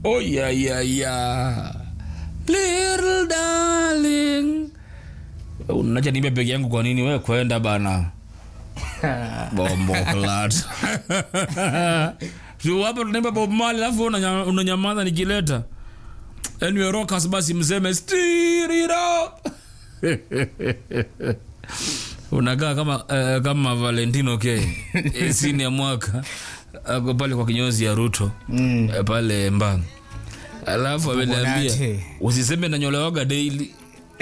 oh yeah, yeah, yeah. little darling unacha niimbe peke yangu kwa nini we kwenda bana bombo klat hapa tunaimba bob mali alafu unanya- unanyamaza nikileta anyway rockers basi mseme stir it up unakaa kama uh, kama valentino k sini ya mwaka ako pale kwa kinyozi ya ruto mm. pale mbang alafu ameniambia Bonate. usiseme nanyolewaga daily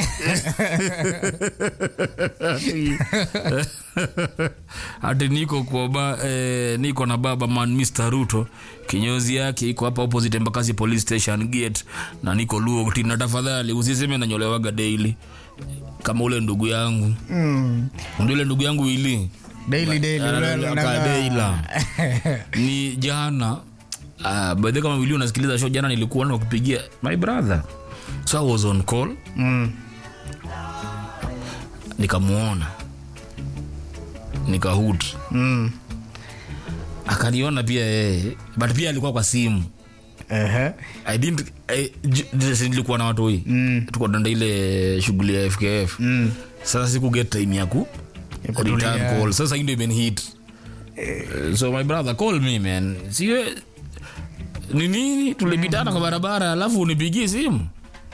ati niko kwa ba, eh, niko na baba man Mr. Ruto kinyozi yake iko hapa opposite Embakasi police station gate na niko luo tina tafadhali usiseme nanyolewaga daily kama ule ndugu yangu Mm. ndio ule ndugu yangu ili Daily, daily, Ana- ule- aka- unaga- daila. ni jana uh, by the way, kama vile unasikiliza show jana nilikuwa na kupigia my brother so I was on call Mm. nikamuona nikahut Mm. akaniona pia yeye but pia alikuwa kwa simu Ehe. I didn't, I, j- j- nilikuwa na watu hii Mm. tuko danda ile shughuli ya fkf Mm. sasa siku get time yaku Ya kutulia. return call sasa hii ndio imenihit Eh, so my brother call me man siwe ni nini tulipitana kwa barabara alafu unipigie simu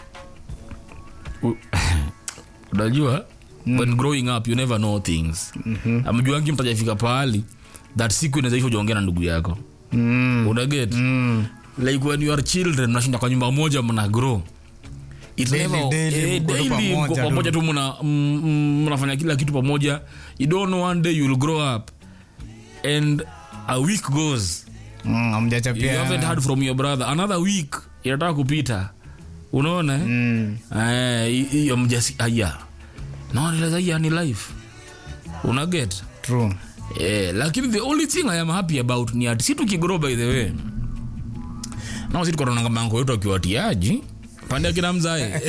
U- unajua when growing up you never know things amjuangi mtajafika pahali that siku inazaisha ujaongea na ndugu yako Mm. unaget Mm. like when you are children mnashinda kwa nyumba moja mna grow It Daily, never- daily, eh, mko tu daily mko pamoja tu. pamoja tu mna- mm, mm, mnafanya kila kitu pamoja you don't know one day you'll grow up and a week goes Mm, hamjachapia. you haven't heard from your brother another week inataka kupita unaona eh? Mm. Eh, hi- hiyo mjasi aya naoneleza hiya ni life unaget True. Eh, lakini the only thing I am happy about ni ati si tukigrow by the way nao si tukotonanga mango yetu akiwatiaji pande akina mzae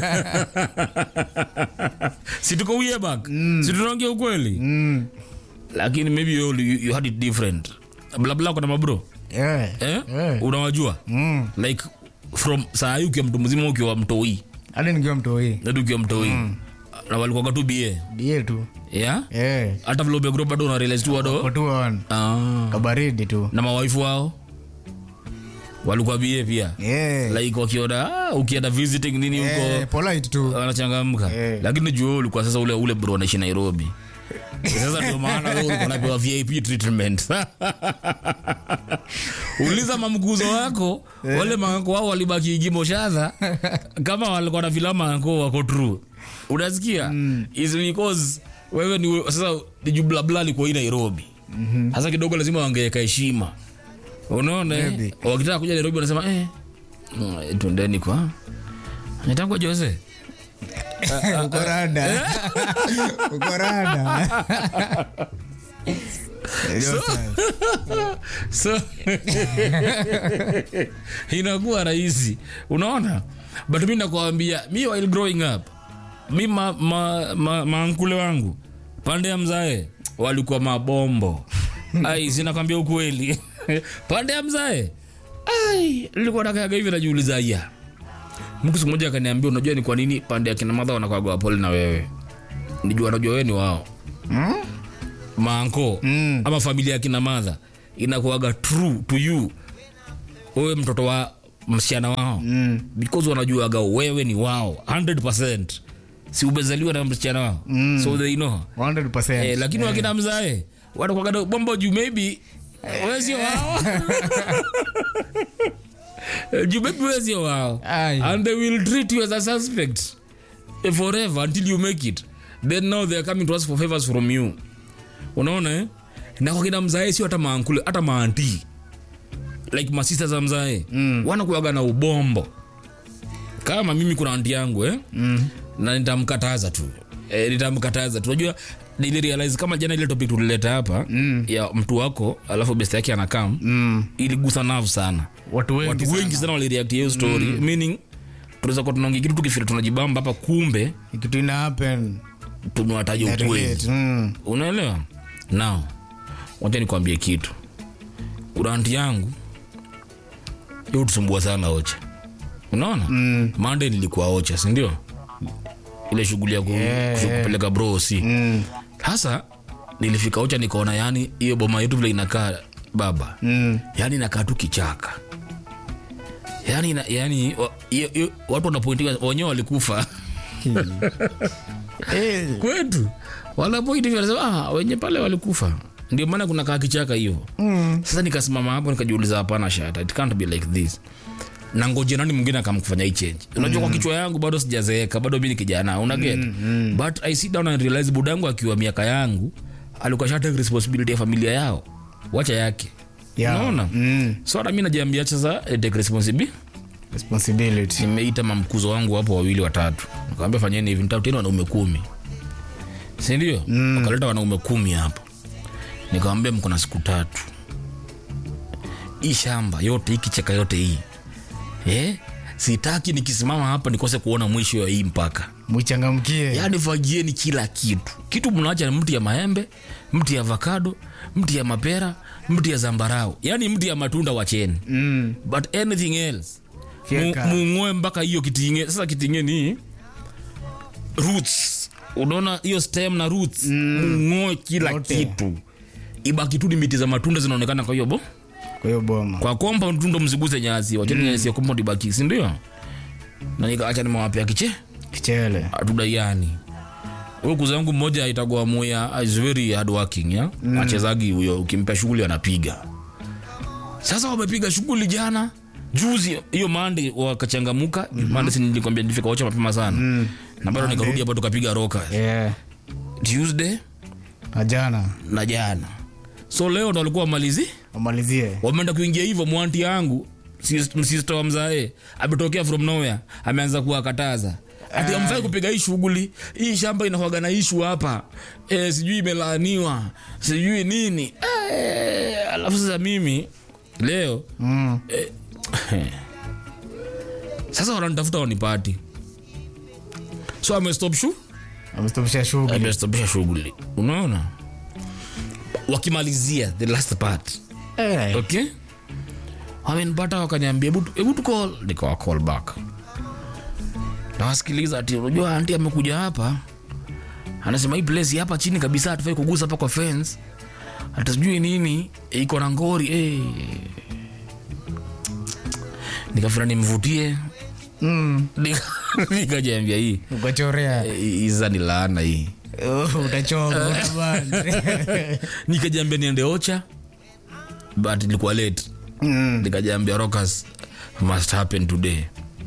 si tuko way back si tunaongea ukweli Mm. lakini maybe you, you, you had it different blabla kuna mabro Eh. eh? Eh. unawajua Mm. like from saa hii ukiwa mtu mzima ukiwa mtoi hadi nikiwa mtoi nadi ukiwa mtoi na walikuwaga tu bie die tu yeah? Eh. hata vile umegro bado una realize tu wado kotuan ah. kabaridi tu na mawaifu wao walikuwa bie pia Eh. like wakiona ah, ukienda visiting nini huko Eh, polite tu wanachangamka Eh. lakini juu wewe ulikuwa sasa ule ule bro anaishi nairobi sasa ndio maana wewe ulikuwa unapewa vip treatment uliza mamkuzo wako wale manko wao walibaki igimo shadha kama walikuwa na filamu manko wako true unasikia is because wewe ni sasa ni juu blabla alikuwa hii nairobi sasa kidogo lazima wangeweka heshima unaona eh? Maybe. wakitaka kuja nairobi wanasema eh, mm, twendeni kwa nitangwa jose uko rada uko rada Ndio sasa. so inakuwa rahisi unaona but mi nakwambia mi while growing up mi ma, ma, ma, maankule wangu pande ya mzae walikuwa mabombo ai sinakwambia ukweli pande ya mzae ai nilikuwa nakayaga hivi najiuliza ya mtu siku moja akaniambia unajua ni kwa nini pande ya kina madha wanakwaga wapole na wewe nijua najua wewe ni wao Mm? maanko Mm. ama familia ya kina madha inakuaga true to you wewe mtoto wa msichana wao Mm. because wanajuaga wewe ni wao 100 si umezaliwa na msichana wao Mm. so they know 100%. eh, lakini wakina mzae wanakuaga bombo juu maybe wewe sio wao juu maybe wewe sio wao Ai. and they will treat you as a suspect eh, forever until you make it then now they are coming to us for favors from you unaona eh? na kwa kina mzae sio hata maankule hata maanti like masista za mzae mm. wanakuaga na ubombo kama mimi kuna anti yangu eh? Mm. na nitamkataza tu e, nitamkataza tu unajua nilirealize kama jana ile topic tulileta hapa mm. ya mtu wako alafu best yake anakam Mm. iligusa nerve sana watu wengi watu sana. wengi sana walireact hiyo story meaning tunaweza kuwa tunaongea kitu tukifira tunajibamba hapa kumbe kitu ina happen tumewataja na ukweli relate. Mm. unaelewa now wacha nikwambie kitu kuna anti yangu hiyo tusumbua sana ocha unaona Mm. Monday nilikuwa ocha sindio ile shughuli ya ku, Yeah, ku- yeah. kupeleka bro si Mm. sasa nilifika ocha nikaona yani hiyo boma yetu vile inakaa baba Mm. yani inakaa tu kichaka yani, ina- yani wa, iyo- iyo- watu wanapointika wenyewe walikufa Eh. kwetu wanapointi wanasema ah, wenye pale walikufa ndio maana kuna kaa kichaka hiyo Mm. sasa nikasimama hapo nikajiuliza hapana shata it can't be like this na ngoje nani mwingine akamkufanya hii change unajua kwa kichwa yangu bado sijazeeka bado mi ni kijana unaget but i sit down and realize budangu akiwa miaka yangu alikuwa sha take responsibility ya familia yao wacha yake Yeah. unaona Mm. so hata mi najiambia sasa eh, take responsibility Responsibility. nimeita mamkuzo wangu hapo wawili watatu nikawambia fanyeni hivi nitateni wanaume kumi sindio mm. wakaleta wanaume kumi hapo nikawambia mko na siku tatu hii shamba yote hii kichaka yote hii eh? sitaki nikisimama hapa nikose kuona mwisho wa hii mpaka Muchangamkie. yaani fagieni kila kitu kitu mnaacha ni mti ya maembe mti ya avocado mti ya mapera mti ya zambarau yaani mti ya matunda wacheni Mm. but anything else Fyeka. mu- mung'oe mpaka hiyo kitinge sasa kitinge ni roots unaona hiyo stem na roots mung'oe kila Yote. kitu ibaki tu ni miti za matunda zinaonekana kwa hiyo bo Kwa hiyo boma. kwa compound tu ndo msiguse nyasi wacheni nyasi ya compound ibaki si ndio na nikaacha nimewapea kiche Kichele. atudaiani huyo kuza yangu mmoja aitagwa moya is very hard working ya mm. achezagi huyo ukimpea shughuli anapiga sasa wamepiga shughuli jana juzi hiyo mande wakachangamuka mm-hmm. mande si nilikwambia nilifika wacha mapema sana mm. na bado nikarudi hapa tukapiga roka Yeah. tuesday Na jana. na jana so leo ndo walikuwa wamalizi Wamalizie. wameenda kuingia hivyo mwanti yangu msista wa mzae ametokea from nowhere ameanza kuwakataza ati amfai kupiga hii shughuli hii shamba inakuwaga na ishu hapa e, sijui imelaaniwa sijui nini e, alafu sasa mimi leo Mm. sasa wananitafuta wanipati so amestop shu Amestopisha shughuli. amestopisha shughuli unaona wakimalizia the last part Eh. okay wamenipata wakaniambia "Hebu tu- hebu tu call nikawa call back nawasikiliza ati unajua anti amekuja hapa anasema hii place hapa chini kabisa hatufai kugusa hapa kwa fence hata sijui nini eh, iko na ngori eh. nikafira nimvutie Mm. Nika- nikajiambia hii Ukachorea. eh, hii sasa ni laana hii Oh, Utachoka. utabana. nikajiambia niende ocha but ilikuwa late Mm. nikajiambia rockers must happen today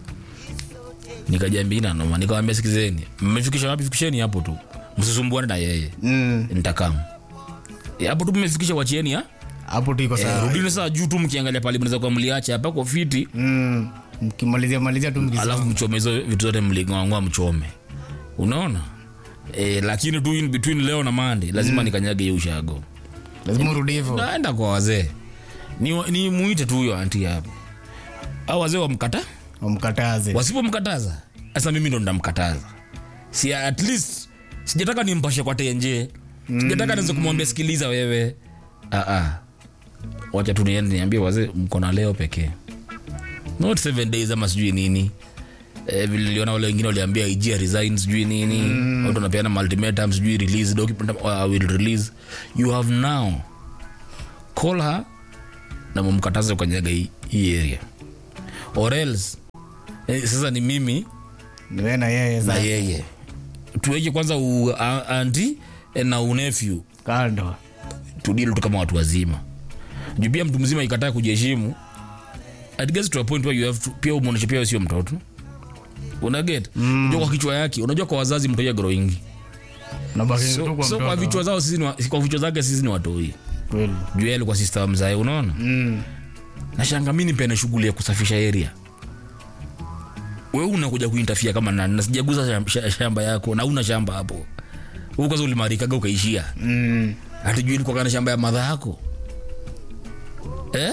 nikajiambia ina noma nikawambia sikizeni mmefikisha wapi fikisheni hapo tu msisumbuane na yeye Mm. nitakam hapo tu mmefikisha wachieni ha Hapo tu iko Eh, sawa. rudini saa juu tu mkiangalia pale mnaweza kuwa mliacha hapa kwa fiti Mm. Mkimalizia malizia tu mkisoma. alafu mchome hizo vitu zote mling'oang'oa mchome unaona e, lakini tu in between leo na mande lazima nikanyage hiyo ushago Lazima urudi hivyo. naenda kwa wazee ni, ni muite tu huyo anti hapo au wazee wamkata Wamkataze. wasipomkataza sasa mimi ndo ndamkataza si at least sijataka nimpashe kwa tenje sijataka niweze kumwambia sikiliza wewe ah, ah. wacha tu niende niambie wazee mko na leo pekee not seven days ama sijui nini Eh, vile niliona wale wengine waliambia ijia resign sijui nini watu wanapeana ultimatum sijui release document uh, will release you have now call her na mumkataze kanyaga hii hii area or else eh, sasa ni mimi Ni wewe na yeye na sasa. yeye tuweke kwanza u, a, anti eh, na unefyu Kando. tudili tu kama watu wazima juu pia mtu mzima ikataa kujiheshimu it gets to a point where you have to, pia umwonyeshe pia wewe sio mtoto unaget mm. unajua kwa kichwa yake unajua kwa wazazi mtoia growing Unabaki tu so, kwa so kwa mtoto. vichwa zao sisi ni wa- kwa vichwa zake sisi ni watoi Kweli. juu yeye alikuwa sister wa mzae unaona Mm. nashanga mi nipene shughuli ya kusafisha area we unakuja kuintafia kama nani na sijaguza sham- sha- shamba yako na una shamba hapo Wewe kwanza ulimarikaga ukaishia Mm. hatujui ilikuwa kana shamba ya madha yako eh?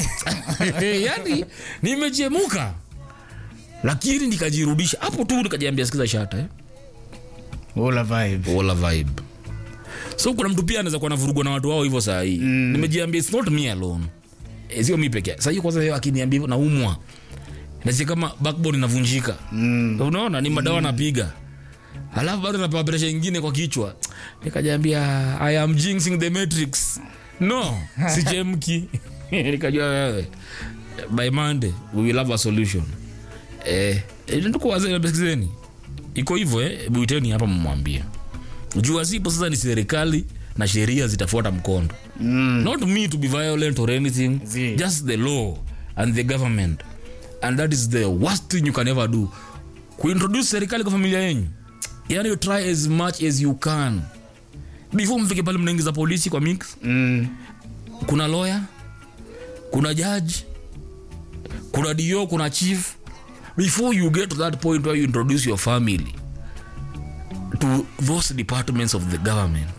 yani nimechemuka lakini nikajirudisha hapo tu nikajiambia sikiza shata eh? Ula vibe. wala vibe so kuna mtu pia anaweza kuwa navurugwa na watu wao hivyo saa hii mm. nimejiambia it's not me alone Eh, sio mi peke sahii kwanza yeye akiniambia hivyo naumwa nasi kama backbone inavunjika Mm. unaona ni madawa napiga alafu bado napewa presha ingine kwa kichwa nikajaambia i am jinxing the matrix no sichemki nikajua wewe by monday we will have a solution eh, eh, tuko wazee besikizeni iko hivyo eh, buiteni hapa mmwambie jua sipo sasa ni serikali na sheria zitafuata mkondo Mm. not me to be violent or anything Zii. just the law and the government and that is the worst thing you can ever do kuintroduce serikali kwa familia yenyu yani you try as much as you can before mfike pale mnaingiza polisi kwa mix Mm. kuna lawyer kuna judge kuna dio kuna chief before you get to that point where you introduce your family to those departments of the government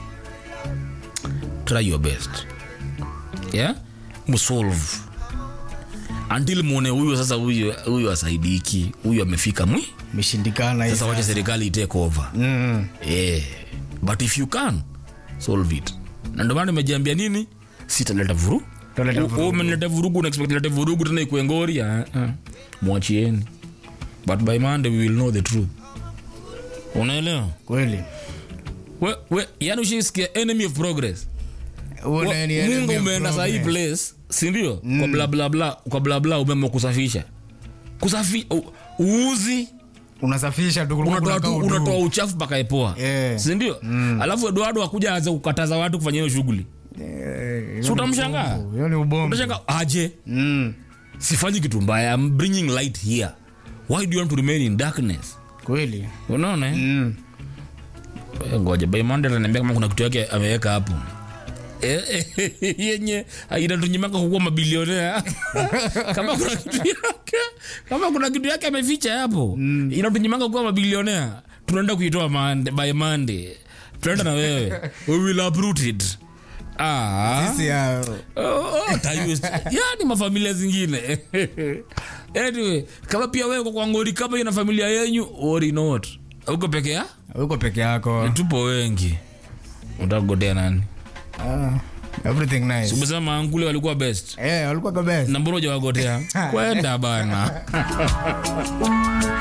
try your best yeah msolve until muone huyo sasa huyo huyo asaidiki huyo amefika mwi Imeshindikana hii sasa wacha serikali itake over Mm. yeah. but if you can solve it na ndio maana nimejiambia nini sitaleta vuru Tutaleta U- vurugu. umenileta vurugu unaexpect lete vurugu tena ikuwe ngori ah, ah. mwachieni but by monday we will know the truth unaelewa Kweli. we, we, yani ushaisikia enemy of progress Huo Wa- naye ni enemy mungu of umeenda sahii progress. place sindio mm. kwa blablabla kwa blabla umeamua kusafisha kusafi u- uuzi Unasafisha tu kulikuwa unatoa kuna tu kaudu. unatoa uchafu mpaka epoa Yeah. sindio alafu eduardo akuja aanze kukataza watu kufanya hiyo shughuli Eh, hiyo Si ni utamshangaa? ubongo, hiyo ni ubongo. utashanga aje Mm. sifanyi kitu mbaya I'm bringing light here why do you want to remain in darkness Kweli. unaona eh? Mm. Eh, ngoja by monday ataniambia kama kuna kitu yake ameweka hapo Eh, eh, yenye inatunyimaka kukuwa mabilionea kama kuna kitu yake kama kuna kitu yake ameficha hapo inatunyimaka kukuwa mabilionea tunaenda kuitoa Monday- by monday tunaenda na wewe we will uproot it ah. Sisi ya- Oh, tayus- yani mafamilia zingine anyway kama pia wewe kwa ngori kama ina familia yenyu worry not uko peke ya uko peke yako tupo wengi utakugotea nani Ah, everything nice umesema ankule walikuwa best Eh, walikuwa the best na mbona hujawagotea kwenda bana